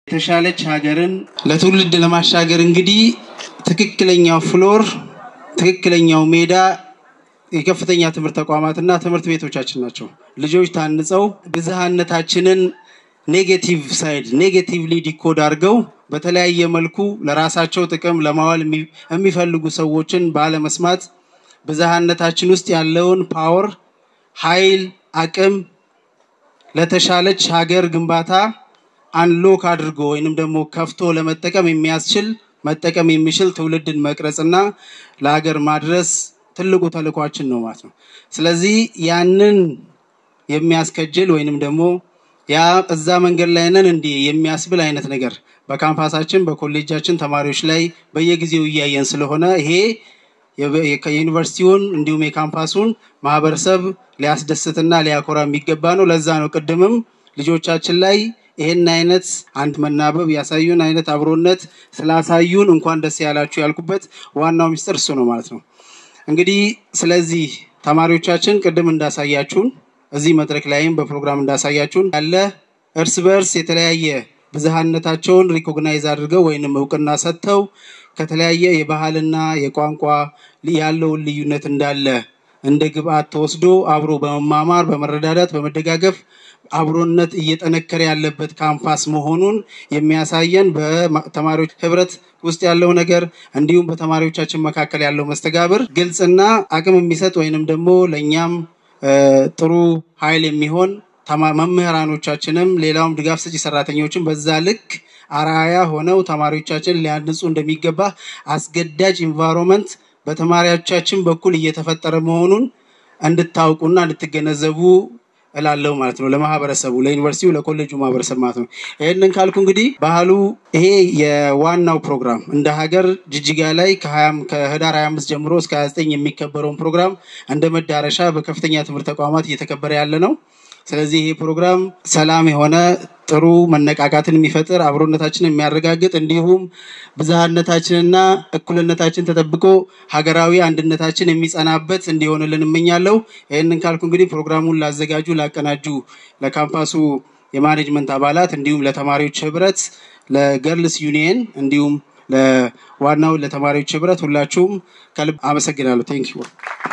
የተሻለች ሀገርን ለትውልድ ለማሻገር እንግዲህ ትክክለኛው ፍሎር ትክክለኛው ሜዳ የከፍተኛ ትምህርት ተቋማትና ትምህርት ቤቶቻችን ናቸው። ልጆች ታንጸው ብዝሃነታችንን ኔጌቲቭ ሳይድ ኔጌቲቭሊ ዲኮድ አድርገው በተለያየ መልኩ ለራሳቸው ጥቅም ለማዋል የሚፈልጉ ሰዎችን ባለመስማት ብዝሃነታችን ውስጥ ያለውን ፓወር፣ ኃይል፣ አቅም ለተሻለች ሀገር ግንባታ አንሎክ አድርጎ ወይንም ደግሞ ከፍቶ ለመጠቀም የሚያስችል መጠቀም የሚችል ትውልድን መቅረጽና ለሀገር ማድረስ ትልቁ ተልኳችን ነው ማለት ነው። ስለዚህ ያንን የሚያስከጅል ወይንም ደግሞ ያ እዛ መንገድ ላይ ነን እንዲህ የሚያስብል አይነት ነገር በካምፓሳችን በኮሌጃችን ተማሪዎች ላይ በየጊዜው እያየን ስለሆነ ይሄ የዩኒቨርሲቲውን እንዲሁም የካምፓሱን ማህበረሰብ ሊያስደስትና ሊያኮራ የሚገባ ነው። ለዛ ነው ቅድምም ልጆቻችን ላይ ይህን አይነት አንድ መናበብ ያሳዩን አይነት አብሮነት ስላሳዩን እንኳን ደስ ያላችሁ ያልኩበት ዋናው ሚስጥር እሱ ነው ማለት ነው። እንግዲህ ስለዚህ ተማሪዎቻችን ቅድም እንዳሳያችሁን እዚህ መድረክ ላይም በፕሮግራም እንዳሳያችሁን ያለ እርስ በእርስ የተለያየ ብዝሃነታቸውን ሪኮግናይዝ አድርገው ወይንም እውቅና ሰጥተው ከተለያየ የባህልና የቋንቋ ያለውን ልዩነት እንዳለ እንደ ግብአት ተወስዶ አብሮ በመማማር በመረዳዳት በመደጋገፍ አብሮነት እየጠነከረ ያለበት ካምፓስ መሆኑን የሚያሳየን በተማሪዎች ህብረት ውስጥ ያለው ነገር እንዲሁም በተማሪዎቻችን መካከል ያለው መስተጋብር ግልጽና አቅም የሚሰጥ ወይንም ደግሞ ለእኛም ጥሩ ኃይል የሚሆን መምህራኖቻችንም ሌላውም ድጋፍ ሰጪ ሰራተኞችን በዛ ልክ አራያ ሆነው ተማሪዎቻችን ሊያንጹ እንደሚገባ አስገዳጅ ኢንቫይሮንመንት በተማሪዎቻችን በኩል እየተፈጠረ መሆኑን እንድታውቁና እንድትገነዘቡ እላለሁ ማለት ነው። ለማህበረሰቡ፣ ለዩኒቨርሲቲው፣ ለኮሌጁ ማህበረሰብ ማለት ነው። ይህንን ካልኩ እንግዲህ ባህሉ ይሄ የዋናው ፕሮግራም እንደ ሀገር ጅጅጋ ላይ ከህዳር 25 ጀምሮ እስከ 29 የሚከበረውን ፕሮግራም እንደ መዳረሻ በከፍተኛ ትምህርት ተቋማት እየተከበረ ያለ ነው። ስለዚህ ይሄ ፕሮግራም ሰላም የሆነ ጥሩ መነቃቃትን የሚፈጥር አብሮነታችንን የሚያረጋግጥ እንዲሁም ብዝሃነታችንና እኩልነታችን ተጠብቆ ሀገራዊ አንድነታችን የሚጸናበት እንዲሆንልን እመኛለሁ። ይህንን ካልኩ እንግዲህ ፕሮግራሙን ላዘጋጁ፣ ላቀናጁ ለካምፓሱ የማኔጅመንት አባላት እንዲሁም ለተማሪዎች ህብረት፣ ለገርልስ ዩኒየን እንዲሁም ለዋናው ለተማሪዎች ህብረት ሁላችሁም ከልብ አመሰግናለሁ። ቴንክ